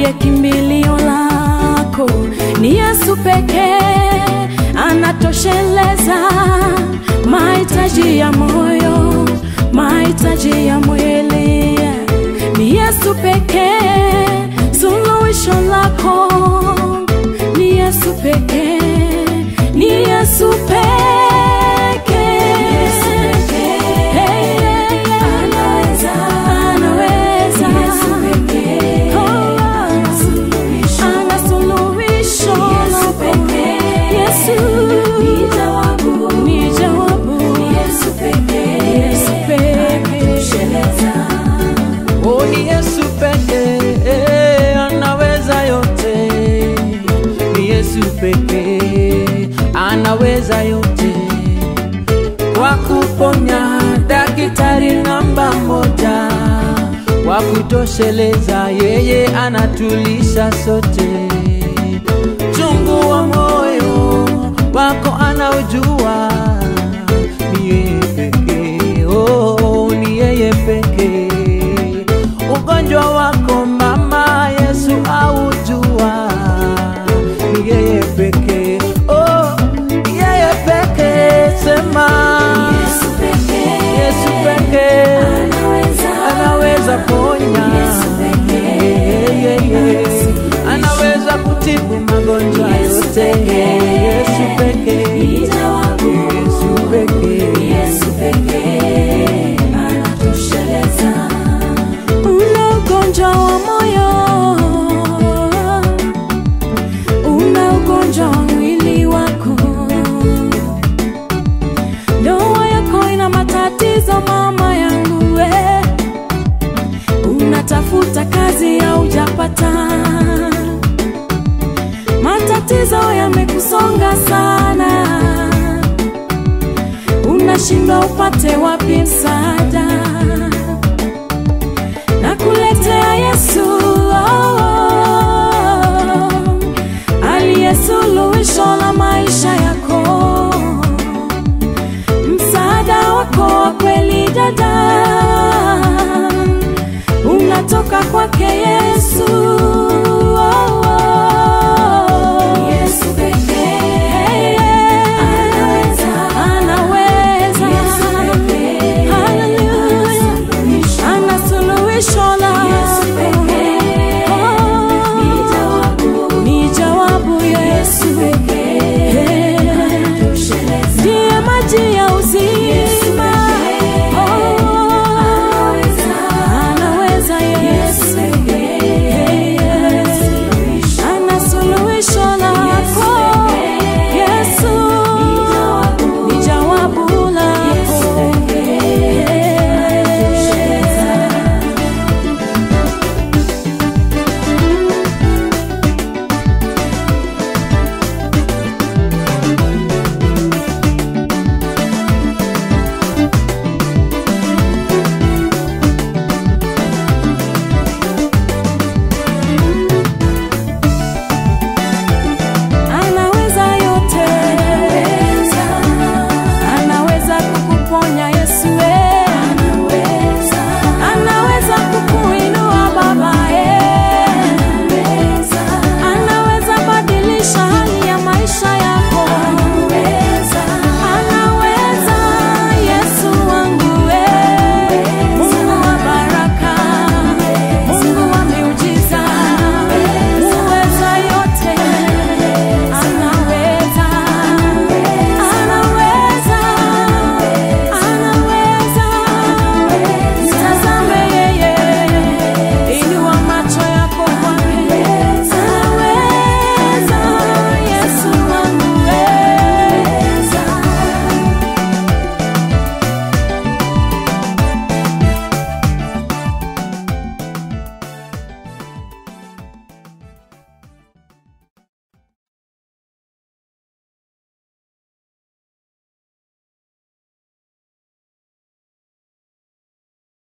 ndiye kimbilio lako, ni Yesu pekee anatosheleza mahitaji ya moyo, mahitaji ya mwili. Ni Yesu pekee suluhisho lako, ni Yesu pekee, ni Yesu pekee. Hey, yeah, yeah. Anaweza. Oh, ana suluhisho lako. Yesu. Ni jawabu. Yesu pekee. Oh, ni Yesu pekee anaweza yote, ni Yesu pekee anaweza yote, kwa kuponya daktari namba moja, kwa kutosheleza yeye anatulisha sote, chungu wa moyo wako anaujua, ni yeye pekee, oh, ni yeye pekee ugonjwa wako mama, Yesu aujua, ni yeye pekee, oh, ni yeye pekee, sema Yesu pekee anaweza ponya, Yeah, yeah, yeah. anaweza kutibu magonjwa yote, Yesu pekee, Yesu pekee. Una ugonjwa wa moyo, una ugonjwa wa mwili wako, ndoa yako ina matatizo, mama yangu we, unatafuta kazi haujapata, matatizo yamekusonga sana, unashindwa upate wapi msaada